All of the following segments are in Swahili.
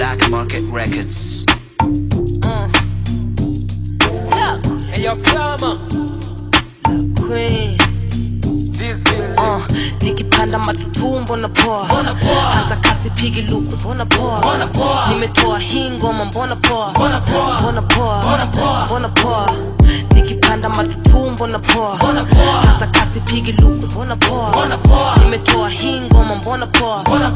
Black Market Records. Hey, yo, Clama, Queen. this building. Uh, nikipanda matatu mbona poa hata kasi pigi luku mbona poa nimetoa hii ngoma mbona poa mbona poa mbona poa nikipanda matatu mbona poa hata kasi pigi luku mbona poa nimetoa hii ngoma mbona poa mbona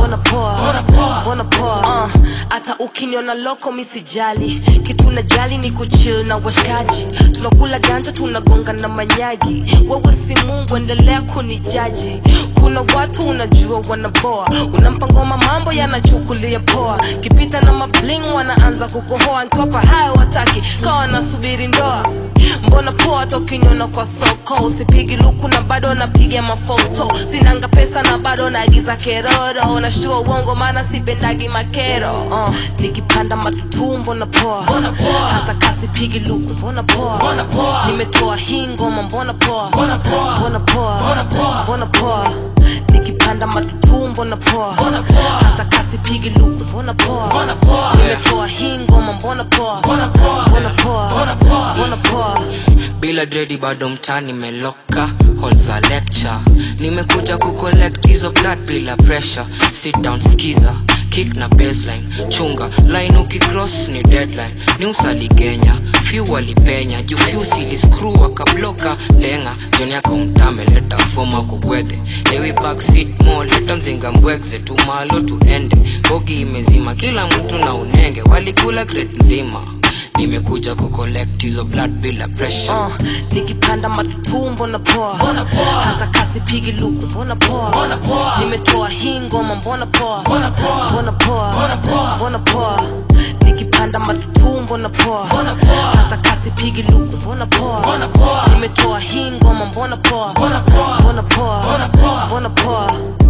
poa mbona poa Uh, hata ukiniona loko misijali kitu najali ni kuchill na washikaji tunakula ganja tunagonga na manyagi wewe si mungu endelea kunijaji kuna watu unajua wanaboa unampa ngoma mambo yanachukulia poa kipita na mabling wanaanza kukohoa nkiwapa hayo wataki kawa nasubiri ndoa mbona poa tokinyona kwa soko usipigi luku na bado napiga mafoto sinanga pesa na bado naagiza keroro nashtua uongo maana sipendagi makero uh, nikipanda matatu mbona poa hata kasi pigi luku mbona poa nimetoa hii ngoma mbona poa mbona poa mbona poa nikipanda matatu mbona poa hata kasi pigi luku mbona poa nimetoa hii ngoma mbona poa mbona poa mbona poa bila dredi bado mtani meloka hall za lecture nimekuja kucollect hizo blood bila pressure sit down skiza kick na baseline chunga line ukicross ni deadline ni usaligenya few walipenya juu few siliscrew akabloka lenga joni yako mtame leta foma kubwedhe lewi backseat mo leta mzinga mbwegze tumalo tuende bogi imezima kila mtu na unenge walikula crate nzima nimekuja kucollect hizo blood bila pressure uh, nikipanda matatu mbona poa hata kasi pigi luku mbona poa nimetoa hii ngoma mbona poa mbona poa mbona poa nikipanda matatu mbona poa hata kasi pigi luku mbona poa nimetoa hii ngoma mbona poa mbona poa mbona poa